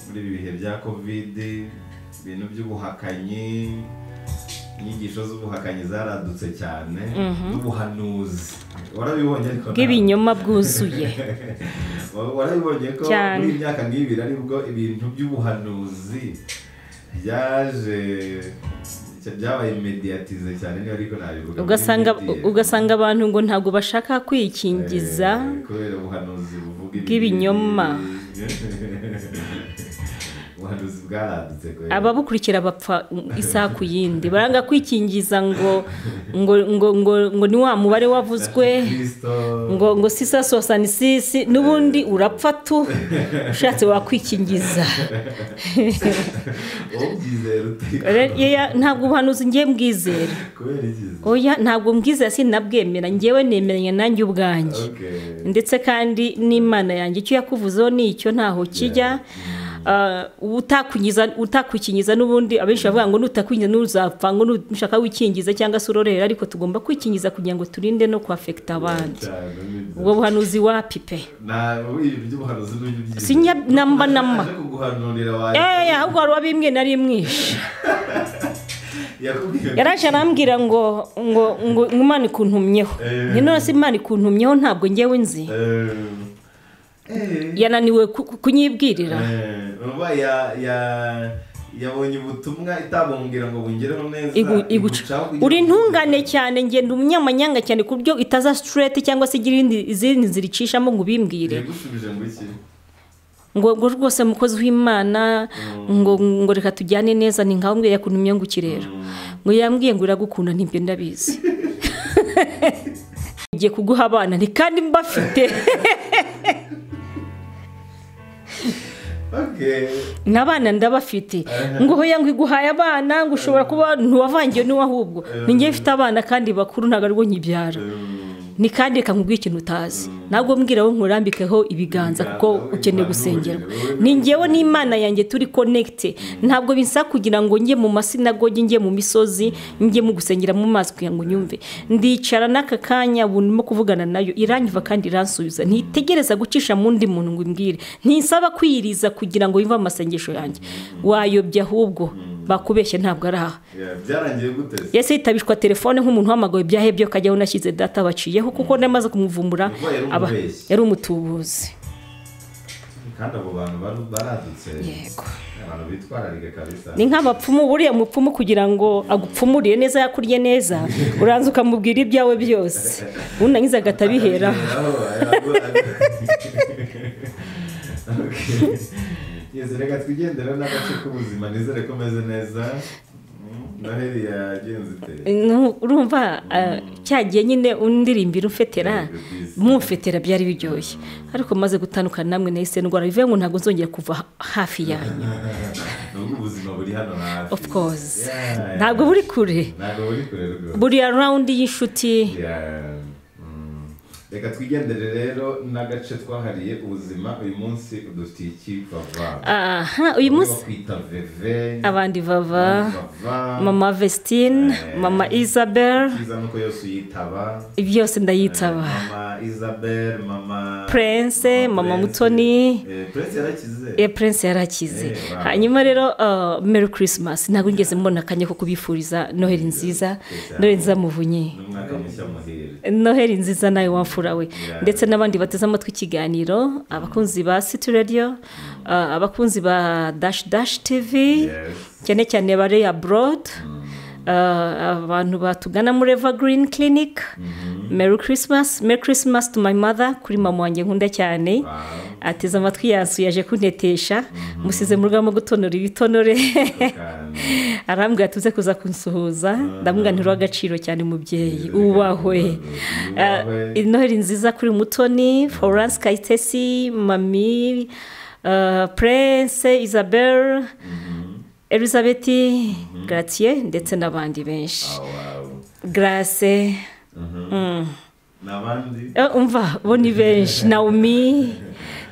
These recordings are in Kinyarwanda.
muri ibi bihe bya kovide ibintu by'ubuhakanyi inyigisho z'ubuhakanyi zaradutse cyane n'ubuhanuzi warabibonye ariko ntabwo- bw'ibinyoma bwuzuye warabibonye ko Cyane. muri iyi myaka nk'ibiri aribwo ibintu by'ubuhanuzi byaje byabaye mediyatize cyane niba ariko nabivuga ugasanga Mediate. ugasanga abantu ngo ntabwo bashaka kwikingiza Eh, kubera ubuhanuzi buvuga bw'ibinyoma. ubuhanuzi bwaradutse kubera ababukurikira bapfa isaha ku yindi baranga kwikingiza ngo ngo ngo ngo, ngo ni wa mubare wavuzwe Kristo ngo ngo sisa sosani sisi n'ubundi urapfa tu ushatse wakwikingiza ubyizera utiko Re- yeya, ntabwo ubuhanuzi ngiye mbwizera kubera ikizi oya ntabwo mbwizera sinabwemera ngewe nemeranya nanjye ubwanjye okay ndetse kandi n'imana yanjye icyo yakuvuzeho ni icyo ntaho kijya Ah, utakunyiza utakukingiza n'ubundi abenshi bavuga ngo nutakwinjiza n'uzapfa ngo nushaka wikingiza cyangwa se urorera ariko tugomba kwikingiza kugira ngo turinde no kwafekita abandi cyane nibyo. ubwo buhanuzi wapi pe na ibi by'ubuhanuzi n'ibyo Sinya- namba- namba. aje kuguhanurira wawe Eh, ahubwo hari uwabimwe nari mwishe yakubwiye yaraje arambwira ngo ngo ngo ngo imana ikuntumyeho Eh. ni none se imana ikuntumyeho ntabwo ngewe nzi eh eh yananiwe ku- ku- kunyibwirira eh, urumva ya ya yabonye ubutumwa itabongera ngo bungereho neza Igu- iguca. igucaho kugira uri ngo- ntungane cyane ngenda umunyamanyanga cyane ku buryo itaza sitireti cyangwa se igira indi- izindi nzira icishamo ngo ubimbwire yagusubije ngo iki ngo ngo rwose mukozi w'imana ngo ngo reka tujyane neza ni nkawe mbere yakuntu imyunguki rero ngo yambwiye ngo iragukunda ntibyo ndabizi ngiye kuguha abana ni kandi mbafite okay n'abana ndabafite ngo hoya ngo iguhaye abana ngo ushobora kuba ntiwavangiye n'uwo ahubwo ni njye mfite abana kandi bakuru ntabwo aribwo nkibyara um, ni kandi reka nkubwire ikintu utazi ntabwo mbwira aho nkurambikeho ibiganza kuko ukeneye gusengerwa ni ngewe n'imana yanjye turi konegite ntabwo bisaba kugira ngo njye mu masinagogi njye mu misozi njye mu gusengera mu mazi kugira ngo nyumve ndicara n'aka kanya ubu ndimo kuvugana nayo iranyuva kandi iransubiza ntitegereza gucisha mu ndi muntu ngo imbwire ntisaba kwiyiriza kugira ngo yumve amasengesho yanjye wayobye ahubwo bakubeshye ntabwo ari aha yeah, byarangiye gute se yese hitabishwa telefone nk'umuntu uhamagawe ibyahebye akajyaho unashyize data baciyeho kuko namaze kumuvumbura Ubwo yari aba- umubeshyi. yari umutubuzi kandi abo bantu baru- baradutse yego abantu bitwararika kabisa ni nk'abapfumu buriya mupfumu kugira ngo agupfumurire neza yakuriye neza uranza ukamubwira ibyawe byose unangiza agahita abihera yeze reka twigendere n'agace k'ubuzima nizere ko umeze neza Mm, noheli yagenze ite Nu- urumva ah, cyagiye nyine undirimbira umfetera Yego, bizi. mumfetera byari biryoshye ariko maze gutandukana namwe nahise ndwara bivuye ngo ntabwo nzongera kuva hafi yanyu nubwo ubuzima buri hano hafi of course Yeah, yeah. ntabwo buri kure ntabwo buri kure rwose buriya rawundi y'inshuti Yeah, mm. reka twigendere rero n'agace twahariye ubuzima uyu munsi dufitiye icyitwa va aha uyu munsi bakwita veve abandi bava Bava. mama vestine mama isabel Cyiza nuko yose uyitaba byose ndayitaba mama isabel mama prince mama mutoni Eh, prince yarakize Eh, prince yarakize Eh, wow. hanyuma rero uh, merry christmas ntabwo ngeze mbona akanya ko kubifuriza noheli nziza noheli nziza muvunyi n'umwaka mushya muhire noheli nziza nawe wamfura we ndetse n'abandi bateze amatwi ikiganiro abakunzi ba city radio uh, abakunzi ba dash dash tv yes cyane cyane bari abroad Uh, abantu batugana muri evergreen clinic merry christmas merry christmas to my mother kuri mama wanjye nkunda cyane wow ateze amatwi yansuye aje kuntetesha musize mu rwamo gutonora ibitonore Kandi arambwira tuze kuza kunsuhuza ndamubwira nti uriho agaciro cyane mubyeyi ubahwe Ubahwe. Uh, noheli nziza kuri mutoni florence kayitesi mami uh, prince isabel elizabeth gratier ndetse n'abandi benshi Ah, wow grace n'abandi Eh, umva bo ni benshi naomi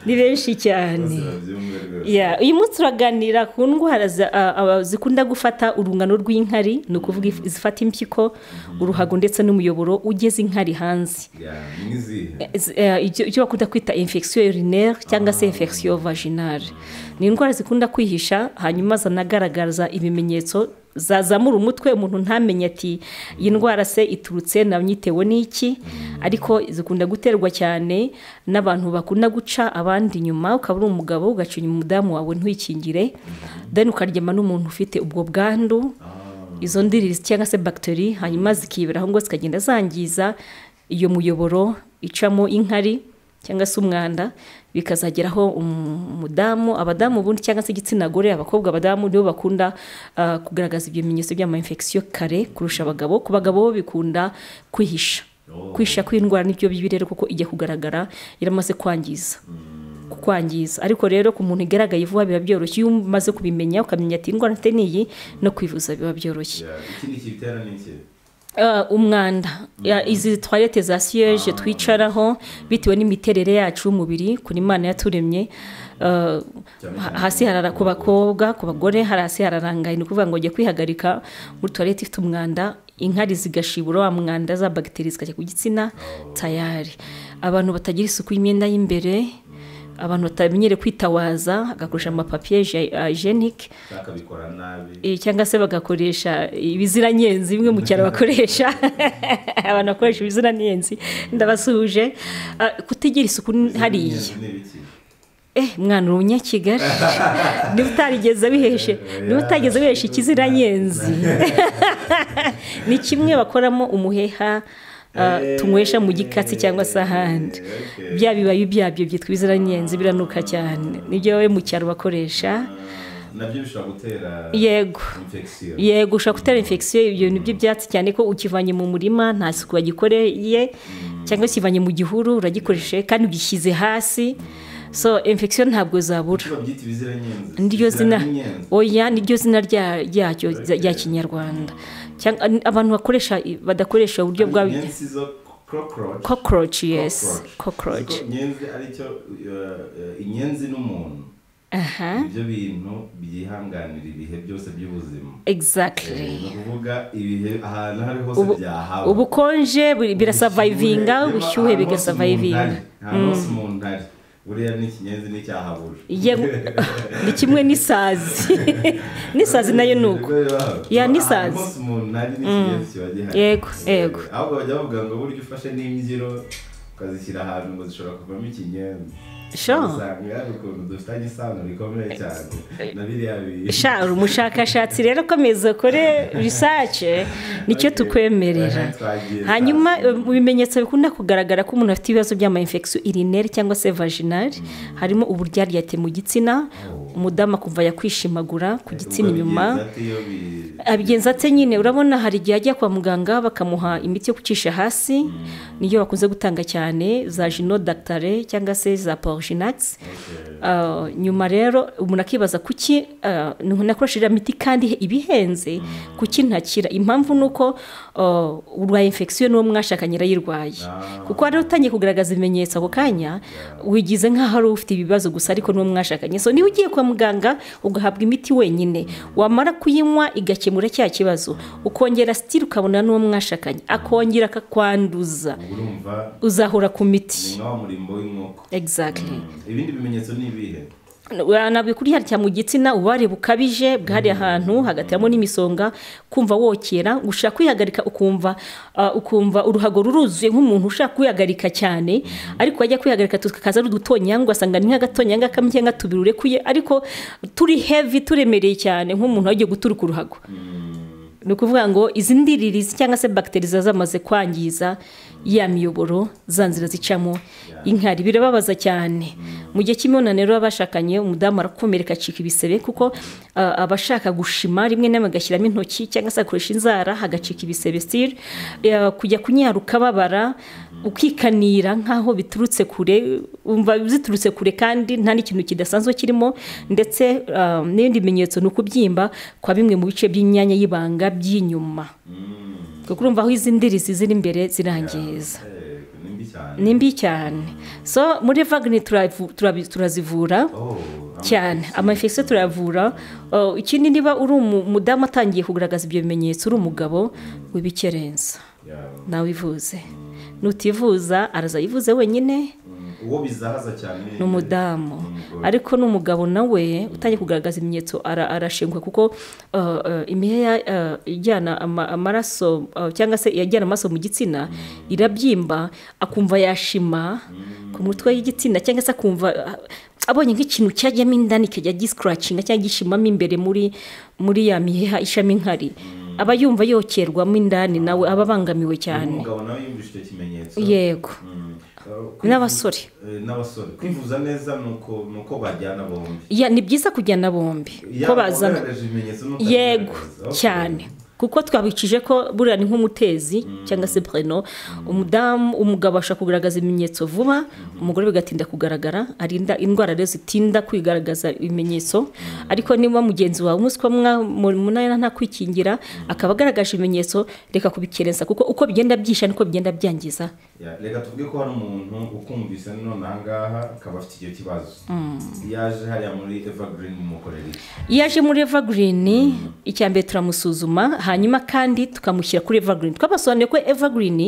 ni benshi cyane bose babyumve rwose Ya, uyu munsi turaganira ku ndwara za- a- a- zikunda gufata urungano rw'inkari ni ukuvuga if- izifata impyiko uruhago ndetse n'umuyoboro ugeze inkari hanze Ya, ni nk'izihe Z- eh, icyo icyo bakunda kwita infection urinaire cyangwa se infection vaginale ni indwara zikunda kwihisha hanyuma zanagaragaza ibimenyetso zazamura umutwe umuntu ntamenye ati iyi ndwara se iturutse namyitewe n'iki ariko zikunda guterwa cyane n'abantu bakunda guca abandi inyuma ukaba uri umugabo ugacinya umudamu wawe ntuikingire deni ukaryama n'umuntu ufite ubwo bwandu izo ndiriri cyangwa se bagiteri hanyuma zikiberaho ngo zikagenda zangiza iyo muyoboro icamo inkari cyangwa se umwanda bikazageraho um- umudamu abadamu ubundi cyangwa se igitsina gore abakobwa abadamu nibo bakunda ah, kugaragaza ibyo bimenyetso by'amayinfegisiyo kare kurusha abagabo ku bagabo bo bikunda kwihisha Oh. kwihisha kw'indwara nibyo bibi rero kuko ijya kugaragara yaramaze kwangiza kukwangiza ariko rero ku muntu igaragaye vuba biba byoroshye iyo umaze kubimenya ukamenya ati indwara mfite niyi no kwivuza biba byoroshye Ya, ikindi kibitera ni iki Ah, umwanda Ya, izi toilette za siyeje twicaraho bitewe n'imiterere yacu y'umubiri kuri imana yaturemye Ah, Cyane ha- cyane hasi harara ku bakobwa ku bagore hari hasi hararangaye ni ukuvuga ngo ujye kwihagarika muri toilette ifite umwanda inkari zigashibura wa mwanda za bagiteri zikajya ku gitsina tayari abantu batagira isuku y'imyenda y'imbere abantu batamenyere kwitawaza agakoresha amapapiye jenike bakabikora nabi Eh, cyangwa se bagakoresha ibiziranyenzi bimwe mu cyaro bakoresha abantu bakoresha ibiziranyenzi ndabasuhuje Ah, kutigira isuku ni- hariya Ni ibiki? eh mwana uri umunyakigali niba utarigeze biheshe niba utageze biheshe ikiziranyenzi ni kimwe bakoramo umuheha ah, tunywesha mu gikatsi cyangwa se ahandi Okay. bya bibabi byabyo byitwa ibiziranyenzi biranuka cyane nibyo we mu cyaro bakoresha nabyo bishobora gutera yego infection yego ushobora gutera infection ibyo ni byo byatsi cyane ko ukivanye mu murima nta suku wagikoreye cyangwa ukivanye mu gihuru uragikoresheje kandi ugishyize hasi so infection ntabwo zabura Icyo babyita ibiziranyenzi niryo zina Ibiziranyenzi. oya niryo zina rya- ryacyo rya rya kinyarwanda cyangwa abantu bakoresha badakoresha uburyo bwa Inyenzi zo cockroach cockroach yes cockroach Ziko inyenzi aricyo uh, uh, inyenzi n'umuntu aha nibyo bintu byihanganira ibihe byose by'ubuzima Eh, exactly ni ukuvuga ibihe ahantu aho ari hose Ubu- byahaba ubukonje buri- birasavayivinga Ubushyuhe, ubushyuhe niba bigasavayivinga ahantu hose umuntu ari buriya ni ikinyenzi n'icyahabura Yego, ni kimwe n'isazi n'isazi nayo ni uko Ya, n'isazi. Ahantu hose umuntu ari n'ikinyenzi kiba gihari yego yego Eh, ahubwo bajya bavuga ngo burya ufashe n'imbyiro ukazishyira ahantu ngo zishobora kuvamo ikinyenzi sha usanga hari ukuntu dufitanye isano rikomeye cyane na biriya bintu sha uri umushakashatsi rero komeza ukore risace nicyo Okay. tukwemerera Aha, twagiye hanyuma hasi. eh, mu bimenyetso bikunda kugaragara ko umuntu afite ibibazo by'amayinfegisiyo irineri cyangwa se vaginali harimo uburyaryate mu gitsina umudamu akumva yakwishimagura ku gitsina Ubwo inyuma bigenza ate iyo bi- abigenza ate nyine urabona hari igihe ajya kwa muganga bakamuha imiti yo gucisha hasi niyo bakunze gutanga cyane za jino dactare cyangwa se za porjinax Okay. nyuma rero umuntu akibaza kuki ah, nakoresha iriya miti kandi ibihenze kuki ntakira impamvu ni uko ah, urwaye infection n'uwo mwashakanye arayirwaye Ah. kuko rero utangiye kugaragaza ibimenyetso ako kanya wigize nk'aho ari ufite ibibazo gusa ariko n'uwo mwashakanye so niba ugiye kwa muganga ugahabwa imiti wenyine wamara kuyinywa igakemura cya kibazo ukongera sitiri ukabona n'uwo mwashakanye akongera akakwanduza Ubwo urumva uzahora ku miti ni nka wa murimbo w'inkoko exactly ibindi bimenyetso ni ibihe nabwo kuri harya mu gitsina ububabare bukabije bwahariye ahantu hagateramo n'imisonga kumva wokera ushaka kwihagarika ukumva ah, ukumva uruhago ruruzuye nk'umuntu ushaka kwihagarika cyane ariko wajya kwihagarika tukaza ari udutonyanga ugasanga ni nk'agatonyanga kamwe cyangwa tubiri urekuye ariko turi heavy turemereye cyane nk'umuntu wagiye guturuka uruhago ni ukuvuga ngo izi ndiririzi cyangwa se bagiteri ziba zamaze kwangiza ya miyoboro za nzira zicamo inkari birababaza cyane mu gihe cy'imibonano rero abashakanye umudamu arakomereka acika ibisebe kuko ah, aba ashaka gushima rimwe na rimwe agashyiramo intoki cyangwa se agakoresha inzara hagacika ibisebe sitiri kujya kunyaruka babara ukikanira nk'aho biturutse kure wumva ziturutse kure kandi nta n'ikintu kidasanzwe kirimo ndetse ah, n'ibindi bimenyetso ni ukubyimba kwa bimwe mu bice by'imyanya y'ibanga by'inyuma Mm. kuko urumva aho izi ndirizi ziri imbere zirangiza ni mbi cyane ni mbi cyane so muri vagini turavu- turabi- turazivura Oh, cyane amafekisiyo turayavura Uh, ikindi niba uri umu- umudamu atangiye kugaragaza ibyo bimenyetso uri umugabo wibikerenza yeah. nawe ivuze nutivuza araza yivuze wenyine Mm, uwo bizahaza cyane ni umudamu ariko n'umugabo nawe utangiye kugaragaza ibimenyetso ara- arashingwa kuko uh, uh, imiheha uh, ijyana ama- amaraso uh, cyangwa se iyajyana amaraso mu gitsina irabyimba akumva yashima ku mutwe y'igitsina cyangwa se akumva uh, abonye nk'ikintu cyajyamo indani kijya gisikaracinga cyangwa gishimamo imbere muri muri ya miheha ishami nkari aba yumva yokerwamo indani nawe aba abangamiwe cyane umugabo nawe yumvise icyo kimenyetso yego Mm. Uh, kwivu- n'abasore Eh, n'abasore kwivuza neza ni uko ni uko bajyana bombi Ya, ni byiza kujyana bombi ko Yaba bazana ugaragaje ibimenyetso n'utabigaragaza. yego Okay. cyane kuko twabicije ko buriya ni nk'umutezi cyangwa se preno umudamu umugabo ashobora kugaragaza ibimenyetso vuba umugore bigatinda kugaragara arinda indwara rero zitinda kwigaragaza ibimenyetso ariko niba mugenzi wawe umuswa munani ntakwikingira akaba agaragaje ibimenyetso reka kubikerensa kuko uko bigenda byisha niko bigenda byangiza Ya, reka tuvuge ko hari umuntu ukumvise none ahangaha akaba afite icyo kibazo yaje hariya muri evergreen mukorera iki iyo aje muri evergreen icya mbere turamusuzuma hanyuma kandi tukamushyira kuri evergreen twabasobanuriye ko evergreen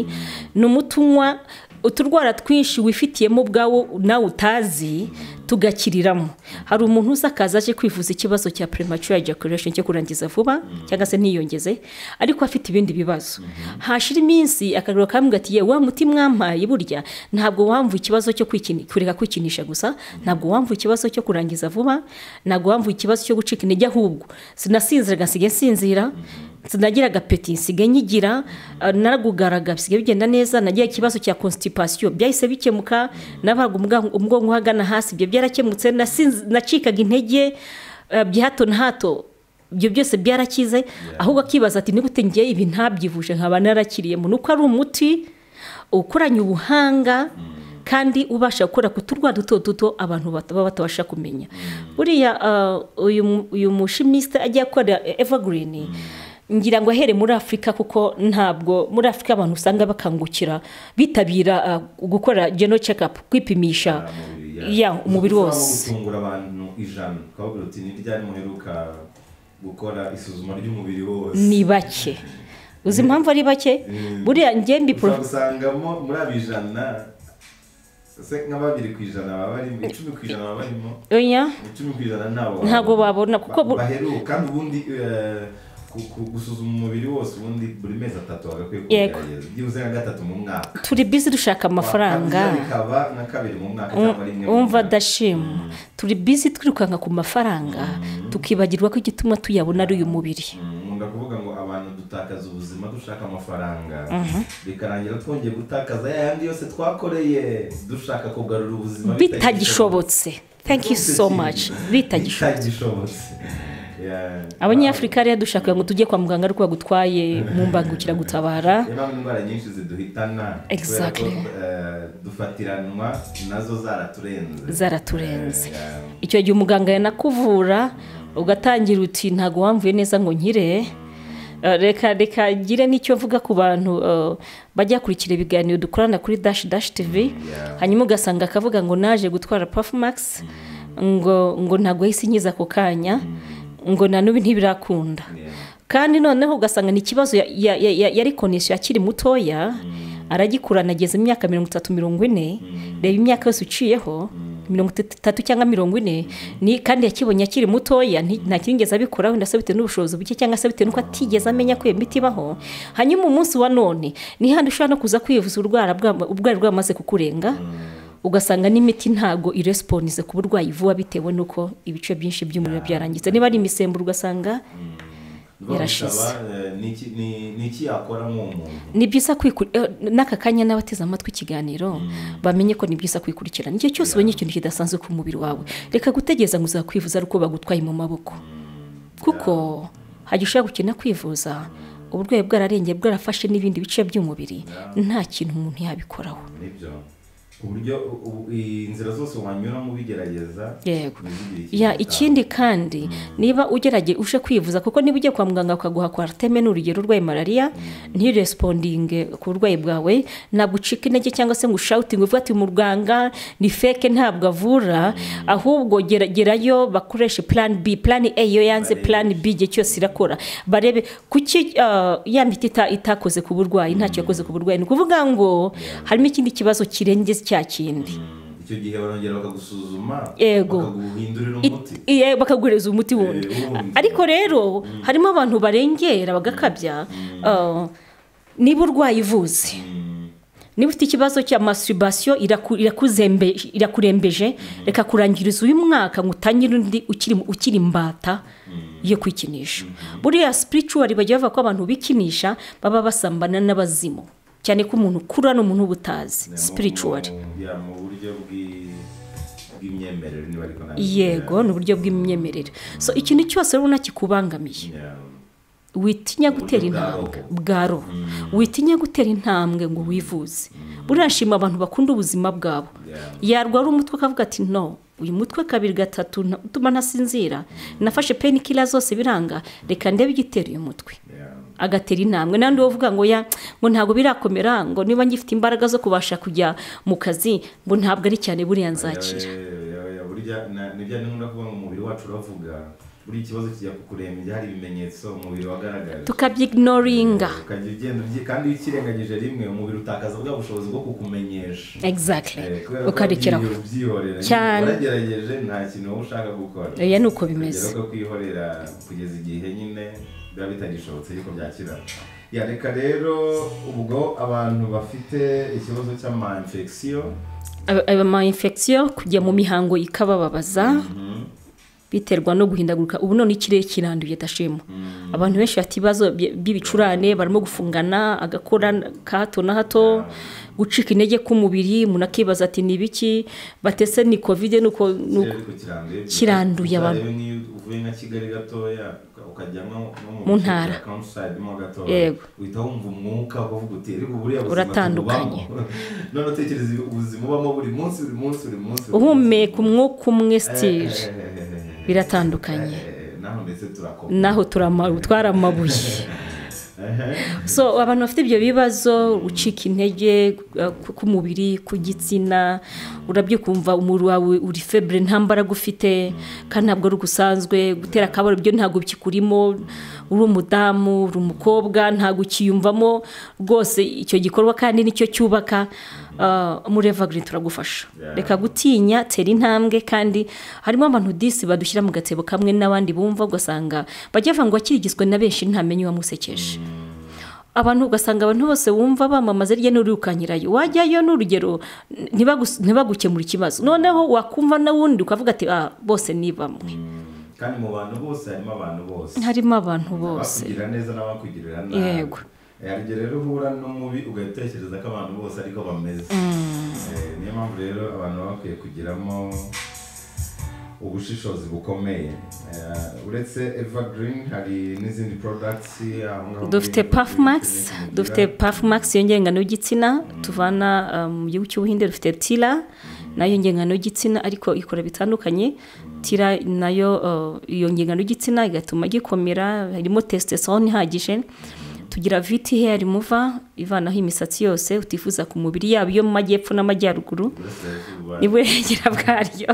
ni umuti unywa uturwara twinshi wifitiyemo ubwawe nawe utazi tugakiriramo hari umuntu uza akaza aje kwivuza ikibazo cya premature ejaculation cyo kurangiza vuba cyangwa se ntiyongeze ariko afite ibindi bibazo hashira iminsi akagaruka akamubwira ati yewe wa muti mwampaye burya ntabwo wamvu ikibazo cyo kwikini- kureka kwikinisha gusa ntabwo wamvu ikibazo cyo kurangiza vuba ntabwo wamvu ikibazo cyo gucika intege ahubwo sinasinziraga nsigaye nsinzira sinagira agapeti nsigaye nyigira eh, naragugaraga bisigaye bigenda neza nagira ikibazo cya constipation byahise bikemuka nabaga umuga- umugongo uhagana hasi ibyo byarakemutse nasinzi- nacikaga intege eh, bya hato na hato ibyo byose byarakize ahubwo akibaza ati nigute ngiye ibi ntabyivuje nkaba narakiriye mu nuko ari umuti ukoranye ubuhanga kandi ubasha gukora ku turwa duto duto abantu bat- baba batabasha kumenya buriya ah, uyu mu- uyu mushimisite ajya akora evergreen ngira ngo ahere muri afurika kuko ntabwo muri afurika abantu usanga bakangukira bitabira ah, gukora geno cekapu kwipimisha mubiri, ya umubiri Ushobora wose gutungura abantu ijana ukababwira uti ni ryari muheruka gukora isuzuma ry'umubiri wose ni bake uzi impamvu ari bake buriya njye mbi ushobora pro- gusangamo muri abo ijana se nka babiri ku ijana baba barimo icumi ku ijana baba barimo oya icumi ku ijana nabo Ntabwo babona, kuko bu- baheruka kandi ubundi eh, ku- ku- gusuzuma umubiri wose ubundi buri mezi atatu bagakwiye Yego. kugerageza byibuze nka gatatu mu mwaka turi bizi dushaka Wa amafaranga kabiri bikaba nka kabiri mu mwaka Um- cyangwa rimwe mu umva mwaka. dashima turi bizi twirukanka ku mafaranga tukibagirwa ko igituma tuyabona ari uyu mubiri nkunda kuvuga ngo abantu dutakaza ubuzima dushaka amafaranga bikarangira twongeye gutakaza ya yandi yose twakoreye dushaka kugarura ubuzima bitagishobotse thank you so much bitagishobotse bitagishobotse Yeah. abanyafurika rero dushaka ngo tujye kwa muganga ariko bagutwaye mu mbangukiragutabara niba indwara nyinshi ziduhitana kubera ko Exactly. eh, dufatiranwa nazo zaraturenze Zaraturenze. Eh, yeah. icyo gihe umuganga yanakuvura ugatangira uti ntabwo wamvuye neza ngo nkire Eh, reka reka ngire n'icyo mvuga ku bantu eh, bajya kurikira ibiganiro dukorana kuri dash dash tv hanyuma ugasanga akavuga ngo naje gutwara pafumax ngo ngo ntabwo yahise nkiza ako kanya ngo na n'ubu ntibirakunda Yeah. kandi noneho ugasanga ni ikibazo ya- ya- ya- ya- yari konesiyo akiri mutoya aragikurana ageze imyaka mirongo itatu mirongo ine reba imyaka yose uciyeho mirongo itatu cyangwa mirongo ine ni kandi yakibonye akiri mutoya nti- nta kirigeze abikoraho ndetse bitewe n'ubushobozi buke cyangwa se bitewe n'uko atigeze amenya ko iyo miti ibaho hanyuma umunsi wa none ni handi ushobora no kuza kwivuza urwara bwa- ubwari bwamaze kukurenga ugasanga n'imiti ntago iresponise ku burwayi vuba bitewe n'uko ibice byinshi by'umuriro byarangiza niba ari imisemburo ugasanga Yarashize. Bamutaba, eh, niki- ni- ni iki yakora nk'umuntu ni byiza kwikurikira n'aka kanya n'abateze amatwi ikiganiro bamenye ko ni byiza kwikurikirana igihe cyose ubonye ikintu kidasanzwe ku mubiri wawe reka gutegereza ngo uzakwivuza ari uko bagutwaye mu maboko kuko hajya ushobora gukina kwivuza uburwayi bwararengeye bwarafashe n'ibindi bice by'umubiri nta kintu umuntu yabikoraho nibyo uburyo u- u- inzira zose wanyuramo ubigerageza yego ntizigire ya ikindi kandi niba ugerage uje kwivuza kuko niba ugiye kwa muganga bakaguha kwariteme ni urugero urwaye malariya ntiresipondinge ku burwayi bwawe ntabwo ucika intege cyangwa se ngo ushawutinge uvuga ati muganga ni feke ntabwo avura ahubwo gera- gerayo bakoreshe plan b plan a iyo yanze Barebe. plan b igihe cyose irakora barebe kuki ah, ya miti ita- itakoze ku burwayi ntacyo yakoze ku burwayi ni ukuvuga ngo harimo ikindi kibazo kirengeze cya kindi Mm, icyo gihe barongera bakagusuzuma Yego. bakaguhindurira It- umuti iye bakaguhereza umuti wundi Eh, wundi. ariko rero harimo abantu barengera bagakabya ah, niba urwaye ivuze Mm, niba ufite ikibazo cya masturbation iraku- irakuzembe- irakurembeje reka kurangiriza uyu mwaka ngo utangire undi ukiri ukiri imbata yo kwikinisha buriya spiritual bajya bavuga ko abantu bikinisha baba basambana n'abazimu cyane ko umuntu ukura n'umuntu uba utazi mu- spiritual mu- ya, mu buryo bw'i- bw'imyemerere niba ariko nabi yego ni uburyo bw'imyemerere so ikintu cyose rero kikubangamiye Ya, witinya Uburyo gutera bwa intambwe roho. bwa roho witinya gutera intambwe ngo wivuze burashima abantu bakunda ubuzima bwabo ya. yarwara umutwe akavuga ati no uyu mutwe kabiri gatatu nta- utuma ntasinzira nafashe penikila zose biranga reka ndebe igitera uyu mutwe ya. agatera intambwe n'andi uvuga ngo ya ngo ntabwo birakomera ngo niba ngifite imbaraga zo kubasha kujya mu kazi ngo ntabwo ari cyane buriya nzakira Ya, ya, ya, burya na- ni bya ni ngombwa kuvuga ngo umubiri wacu uravuga buri ikibazo kijya kukurembya hari ibimenyetso umubiri wagaragaje tukabyiignoringa ukajya ugenda ubyi- kandi iyo ukirengagije rimwe umubiri utakaza bwa bushobozi bwo kukumenyesha Eh, exactly kubera ko ukarekera wagiye ubyihorera Cyane. waragerageje nta kintu wowe ushaka gukora Oya, ni uko bimeze. Ukagera ko kwihorera kugeza igihe nyine biba bitagishobotse ariko byakira ya reka rero ubwo abantu bafite ikibazo cy'ama infection Aba- ama infection kujya mu mihango ikabababaza biterwa no guhindaguruka ubu none ikirere kiranduye dashemu abantu benshi bafite ibibazo bye- by'ibicurane barimo gufungana agakora n- ka hato na hato gucika intege k'umubiri umuntu akibaza ati ni ibiki batese ni kovide ni uko ni uko." kiranduye abantu. niyo uvuye nka kigali gatoya uka- ukajya nko nko bice Mu bya ntara. countryside mo gatoya Yego. uhita wumva umwuka uvuga uti ariko buriya buzima Uratandukanye. tububamo." none utekereza ubuzima ubamo buri munsi buri munsi buri munsi buri munsi. uhumeka umwuka umwe sitire biratandukanye. Eh, naho ndetse turakoma naho turama- twaramabuye so abantu bafite ibyo bibazo gucika intege uh, ku- k'umubiri ku gitsina urabyo kumva umubiri wawe uri febure nta mbaraga ufite kandi ntabwo ari ugusanzwe gutera akabaro byo ntabwo bikikurimo uri umudamu uri umukobwa ntabwo ukiyumvamo rwose icyo gikorwa kandi nicyo cyubaka uh, muri evagirini turagufasha Yeah. reka gutinya tera intambwe kandi harimo abantu disi badushyira mu gatsebo kamwe n'abandi bumva ugasanga bajya bavuga ngo akirigizwe na benshi ntamenye uwamusekeje abantu ugasanga abantu bose wumva bamamaza rya n'urukanyirayo wajyayo n'urugero ntibagus- ntibagukemura ikibazo noneho wakumva n'uwundi ukavuga ati ah bose ni bamwe kandi mu bantu bose harimo abantu bose harimo abantu bose abakugirira neza n'abakugirira nabi Yego. Eh, hari igihe rero uhura n'umubi ugatekereza ko abantu bose ariko bameze Eh, niyo mpamvu rero abantu baba bakwiye kugiramo ubushishozi bukomeye Eh, uretse evergreen hari n'izindi products aho ngaho dufite muri puff max Evergreen tugira. dufite puff max yongera ingano y'igitsina tuvana um, mu gihugu cy'ubuhinde dufite tira nayo yongera ingano y'igitsina ariko ikora bitandukanye tira nayo uh, yongera ingano y'igitsina igatuma gikomera harimo testosterone ihagije tugira viti hair remover ivanaho imisatsi yose utifuza ku mubiri yaba iyo mu majyepfo n'amajyaruguru Uburasirazuba. n'iburengera bwaryo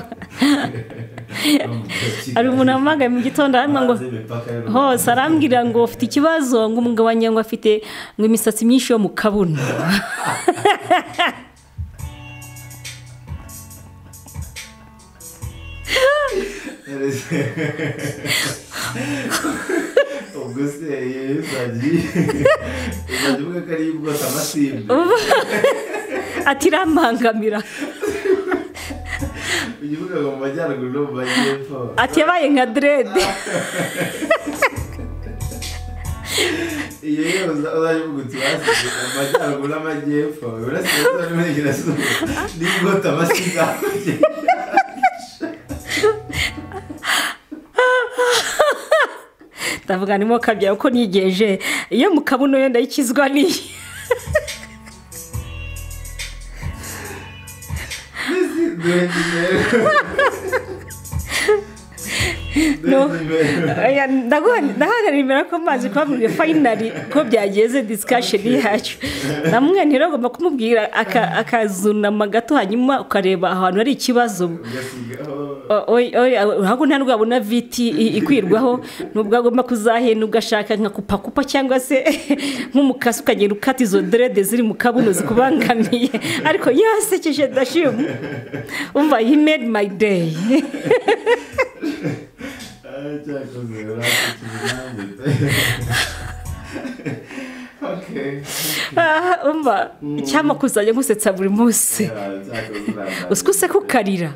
hari umuntu wampamagaye mu gitondo arambwira ngo Hanze imipaka y'u Rwanda. hose arambwira ngo ufite ikibazo ngo umugabo wanjye ngo afite ngo imisatsi myinshi yo mu kabuno ubwo se yewe uzajya uzajya uvuga ko ariyo bwose amasimbi ati irambangamira ujya uvuga ngo mu majyaruguru no mu majyepfo ati yabaye nka derede iyo yo uza- uzajya uvuga uti basize mu majyaruguru n'amajyepfo iburasirazuba n'iburengerazuba niyo bwota amasimbi hakurya ndavuga ndimo kabya uko nigeje iyo mu kabuno yo ndayikizwa n'iyi ndahagarara imbere ko mazi kubabwira fayinari ko byageze disikasheni yacu namwe ntiragomba kumubwira akazunama gato hanyuma ukareba ahantu hari ikibazo ntabwo nta nubwo wabona viti ikwirwaho nubwo agomba kuzahenda ugashaka nka kupakupa cyangwa se nk'umukasi ukagenda ukata izo derede ziri mu kabuno zikubangamiye ariko yasekeje dashimu umva he made my day umva icyampa kuzajya nkusetsa buri munsi uzwi useka ukarira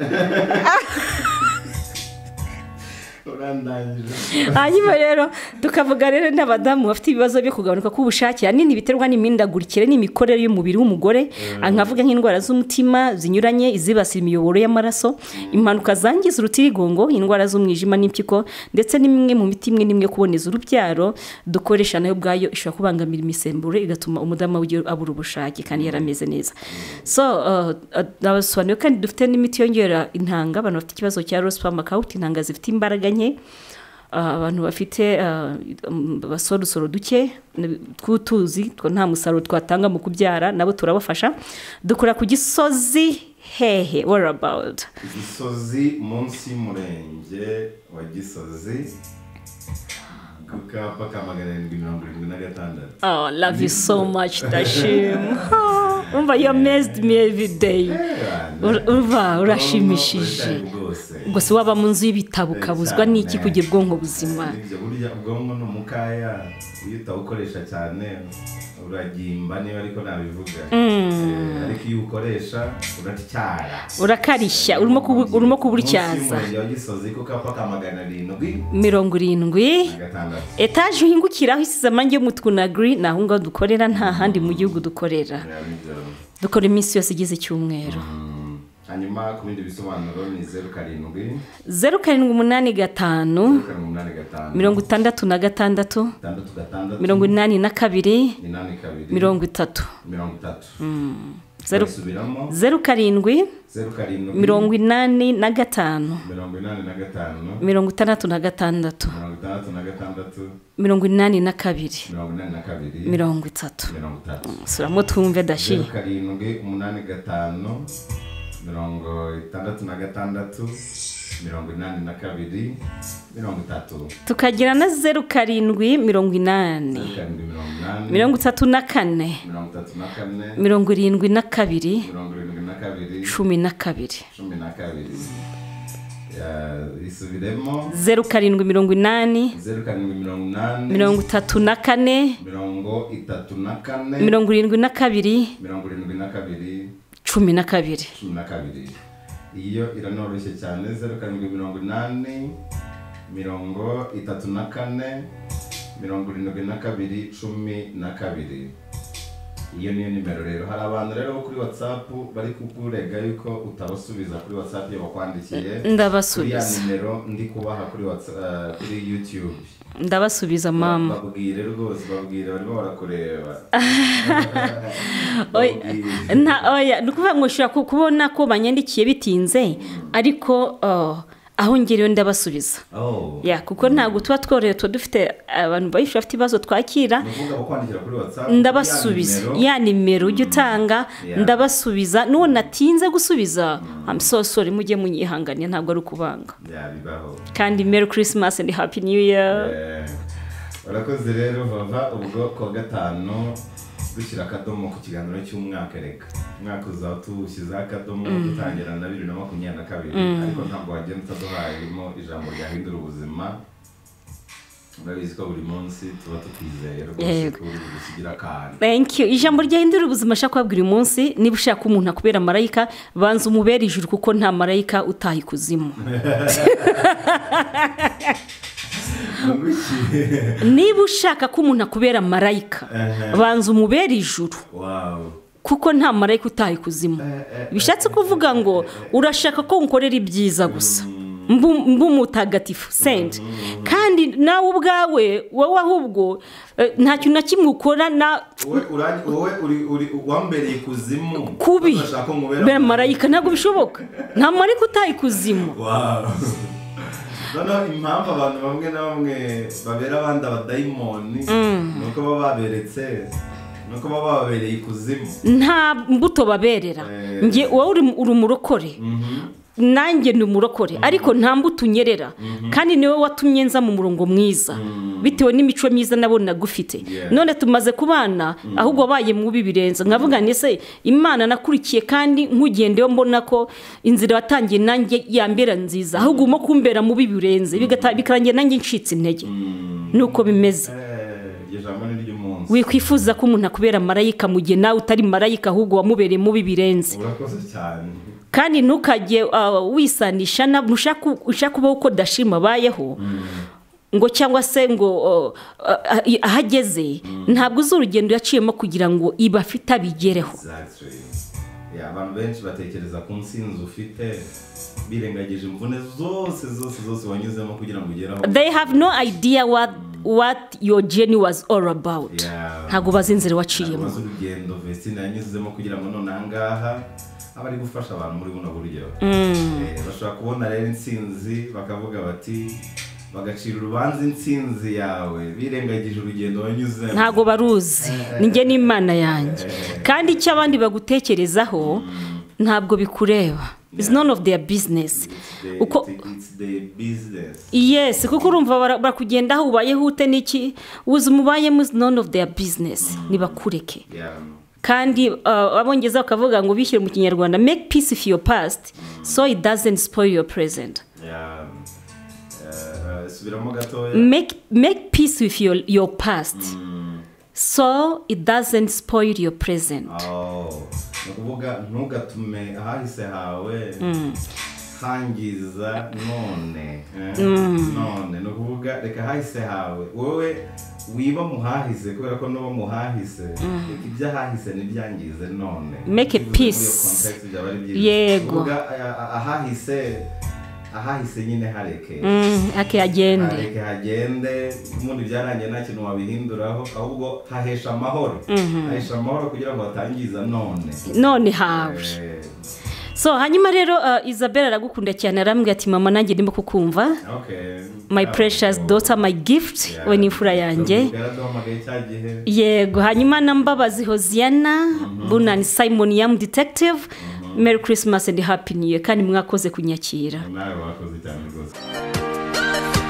hanyuma rero tukavuga rero n'abadamu bafite ibibazo byo kugabanuka k'ubushake ahanini biterwa n'imindagurikire n'imikorere y'umubiri w'umugore nkavuga nk'indwara z'umutima zinyuranye izibasira imiyoboro y'amaraso impanuka zangiza urutirigongo indwara z'umwijima n'impyiko ndetse n'imwe mu miti imwe n'imwe kuboneza urubyaro dukoresha nayo ubwayo ishobora kubangamira imisemburo igatuma umudamu abura ubushake kandi yarameze neza so nabasobanuriye kandi dufite n'imiti yongera intanga abantu bafite ikibazo cya rosipamu akawuti intanga zifite imbaraga nke abantu bafite abasorosoro duke tw'utuzi nta musaruro twatanga mu kubyara nabo turabafasha dukora ku gisozi hehe wari abawudu gisozi munsi y'umurenge wa gisozi ku kapa ka magana arindwi mirongo irindwi na gatandatu love you so much ndashima umva yo mezidi mevi deyi uba urashimishije gusa waba mu nzu y'ibitabo ukabuzwa n'iki kugira ubwonko buzima burya ubwonko ni umukaya iyo utawukoresha cyane uragimba niba ariko nabivuga ariko iyo uwukoresha uratyara urakarishya urimo kuburyaza gisozi ku kapa ka magana arindwi mirongo irindwi etaje uhingukiraho isize amangi y'umutuku na giri ni aho ngaho dukorera nta handi mu gihugu dukorera dukora iminsi yose igize icyumweru hanyuma ku bindi bisobanuro ni zeru karindwi zeru karindwi umunani gatanu mirongo itandatu na gatandatu mirongo inani na kabiri mirongo itatu zeru karindwi mirongo inani na gatanu mirongo itandatu na gatandatu mirongo inani na kabiri mirongo itatu suramo twumve dashi zeru karindwi umunani gatanu mirongo itandatu na gatandatu mirongo inani na kabiri mirongo itatu tukagira na zeru karindwi mirongo inani mirongo itatu na kane mirongo irindwi na kabiri cumi na kabiri isubiremo zeru karindwi mirongo inani zeru karindwi mirongo inani mirongo itatu na kane mirongo itatu na kane mirongo irindwi na kabiri mirongo irindwi na kabiri cumi na kabiri cumi na kabiri iyo iranoroshye cyane zeru karindwi mirongo inani mirongo itatu na kane mirongo irindwi na kabiri cumi na kabiri iyo niyo nimero rero hari abantu rero bo kuri watsapu bari kukurega yuko utabasubiza kuri watsapu iyo bakwandikiye ndabasubiza iriya nimero ndi kubaha kuri watsapu kuri yutube ndabasubiza mama babwire rwose babwire barimo barakureba ni ukuvuga ngo ushobora kubona ko banyandikiye bitinze ariko aho ngerewe ndabasubiza kuko ntabwo tuba tworohewe tuba dufite abantu benshi bafite ibibazo twakira ndabasubiza ya nimero ujya utanga ndabasubiza n'uwo natinze gusubiza amusosore mujye munyihanganira ntabwo ari ukubanga kandi meri kirisimasi andi hapi niyu year urakoze rero bava ubwo kuwa gatanu dushyira akadomo ku kiganiro cy'umwaka reka umwaka uzaba tuwushyizeho akadomo dutangira na bibiri na makumyabiri na kabiri ariko ntabwo wagenda utaduhayemo ijambo ryahindura ubuzima urabizi ko buri munsi tuba tukwizeye rwose ko uri gusigira akantu ijambo ryahindura ubuzima ashaka kubabwira uyu munsi niba ushaka umuntu akubera marayika banza umubere ijuru kuko nta marayika utaha ikuzimu niba ushaka ko umuntu akubera marayika banza umubere ijuru kuko nta marayika utaha ikuzimu bishatse kuvuga ngo urashaka ko nkorera ibyiza gusa mb'umutagatifu sendi kandi nawe ubwawe wowe ahubwo eh, nta kintu na kimwe ukora na wowe urang- wowe uri- uri wambereye ikuzimu kubi bashaka bera kumubera marayika ntabwo bishoboka nta marayika utayikuzimu Wow. noneho impamvu abantu bamwe na bamwe babera abandi abadayimoni ni uko baba baberetse ni uko baba bababereye ikuzimu nta mbuto baberera Eh. njye wowe uri uri umurokore nanjye ni umurokore ariko nta mbuto unyerera kandi niwe watumye nza mu murongo mwiza bitewe n'imico myiza nabonaga ufite Yeah. none tumaze kubana ahubwo wabaye mubi birenze nkavuga ngo ese imana nakurikiye kandi nkugendeho mbona ko inzira watangiye nanjye yambera nziza ahubwo urimo kumbera mubi birenze bigata- bikarangira nanjye ncitse intege nuko bimeze Eh, iryo jambo ni iry'umunsi wikwifuza ko umuntu akubera marayika mu gihe nawe utari marayika ahubwo wamubereye mubi birenze urakoze cyane kandi ntukajye ah, wisanisha na- ushaka ushaka kubaho uko dashima abayeho ngo cyangwa se ngo oh, ah, ah, aho ageze ntabwo uzi urugendo yaciyemo kugira ngo iba afite abigereho Exactly. Yeah, abantu benshi batekereza ku nsinzi ufite birengagije imvune zose zose zose wanyuzemo kugira ngo ugere aho they have no idea what, what your journey was all about Yeah. ntabwo bazi inzira waciyemo amaze urugendo vesine yanyuzemo kugira ngo none ahangaha aba ari gufasha abantu muri buno buryo Eh, bashobora kubona rero intsinzi bakavuga bati bagacira urubanza intsinzi yawe birengagije urugendo wanyuzemo ntabwo baruzi njye n'imana yanjye kandi icyo abandi bagutekerezaho ntabwo bikureba It's none of their business It's the- uko it- it's the business yes kuko urumva bara- barakugendaho ubayeho ute n'iki uzi umubayemo is none of their business ntibakureke Yeah. kandi uh, abongeza bakavuga ngo bishyire mu kinyarwanda make peace with your past so it doesn't spoil your present Yeah. Eh, subiramo gatoya make, make peace with your, your past so it doesn't spoil your present Oh, ni ukuvuga ntugatume ahahise hawe hangiza none eh, none ni ukuvuga reka ahahise hawe wowe wiba mu hahise kubera ko nuba mu hahise reka ibyo ahahise ntibyangize none Make a Bivuze muri iyo peace. context byaba ari byiza. Yego. Kuvuga, a- a- ahahise ahahise nyine hareke Mm, ake agende hareke hagende ubundi byarangiye nta kintu wabihinduraho ahubwo hahesha amahoro hahesha amahoro kugira ngo batangiza none none hawe Eh, so hanyuma rero uh, isabel aragukunda cyane arambwira ati mama nanjye ndimo kukumva okay my precious daughter my gift we ni imfura yanjye yaraduhamagaye cya gihe yego hanyuma na mbabazi hoziyana bunani simon yamu detective merry christmas and happy new year kandi mwakoze kunyakira nawe wakoze cyane rwose